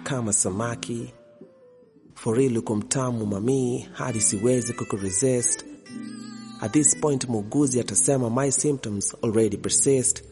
kama samaki for real uko mtamu mamii hadi siwezi kukuresist at this point muuguzi atasema my symptoms already persist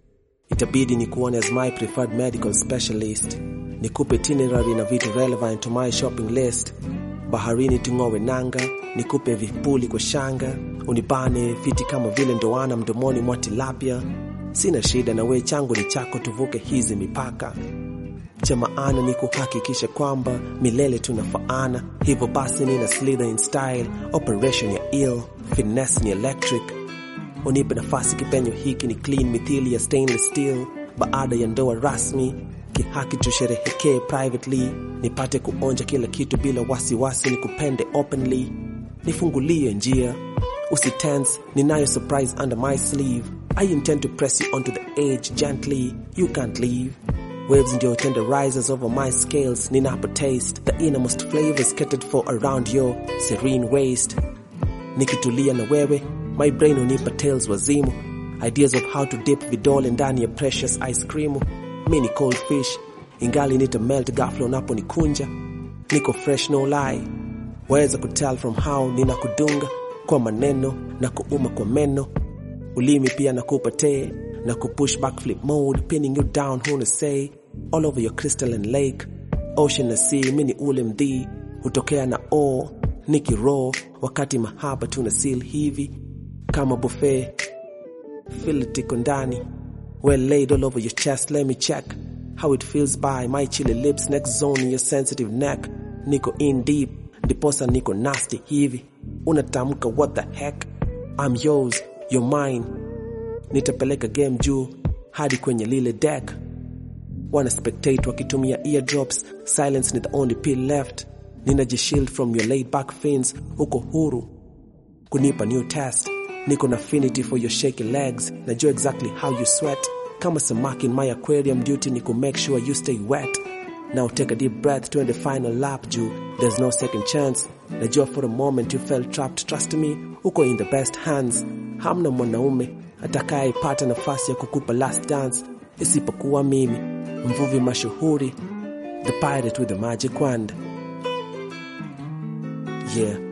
itabidi ni kuone as my preferred medical specialist nikupe itinerary na vitu relevant to my shopping list baharini tung'owe nanga nikupe vipuli kwa shanga unibane fiti kama vile ndoana mdomoni mwa tilapia sina shida na we changu ni chako tuvuke hizi mipaka cha maana ni kuhakikisha kwamba milele tunafaana hivyo basi nina slither in style operation ya ill finesse ni electric unipe nafasi kipenyo hiki ni clean mithili ya stainless steel baada ya ndoa rasmi kihaki tusherehekee privately nipate kuonja kila kitu bila wasiwasi ni kupende openly nifungulie njia usitense ninayo surprise under my sleeve i intend to press you onto the edge gently you can't leave waves ndio tender rises over my scales ninapo taste the innermost flavors catered for around your serene waist nikitulia na wewe my brain unipa tales wazimu ideas of how to dip vidole ndani ya precious ice cream mini cold fish ingali nita melt ghafla unaponikunja niko fresh no lie waweza kutell from how ninakudunga kwa maneno na kuuma kwa meno ulimi pia nakupatee na kupush backflip mode pinning you down huna say all over your crystalline lake ocean na sea mini ule mdhii hutokea na o niki raw wakati mahaba tuna seal hivi kama buffet feel it iko ndani well laid all over your chest let me check how it feels by my chilly lips next zone in your sensitive neck niko in deep ndiposa niko nasty hivi unatamka what the heck I'm yours you're mine nitapeleka game juu hadi kwenye lile deck wana spectate wakitumia eardrops silence ni the only pill left ninajishield from your laid back fins uko huru kunipa new test niko na affinity for your shaky legs najua exactly how you sweat kama samaki in my aquarium duty ni ku make sure you stay wet now take a deep breath to the final lap juu there's no second chance najua for a moment you felt trapped trust me uko in the best hands hamna mwanaume atakayepata nafasi ya kukupa last dance isipokuwa mimi mvuvi mashuhuri the pirate with the magic wand yeah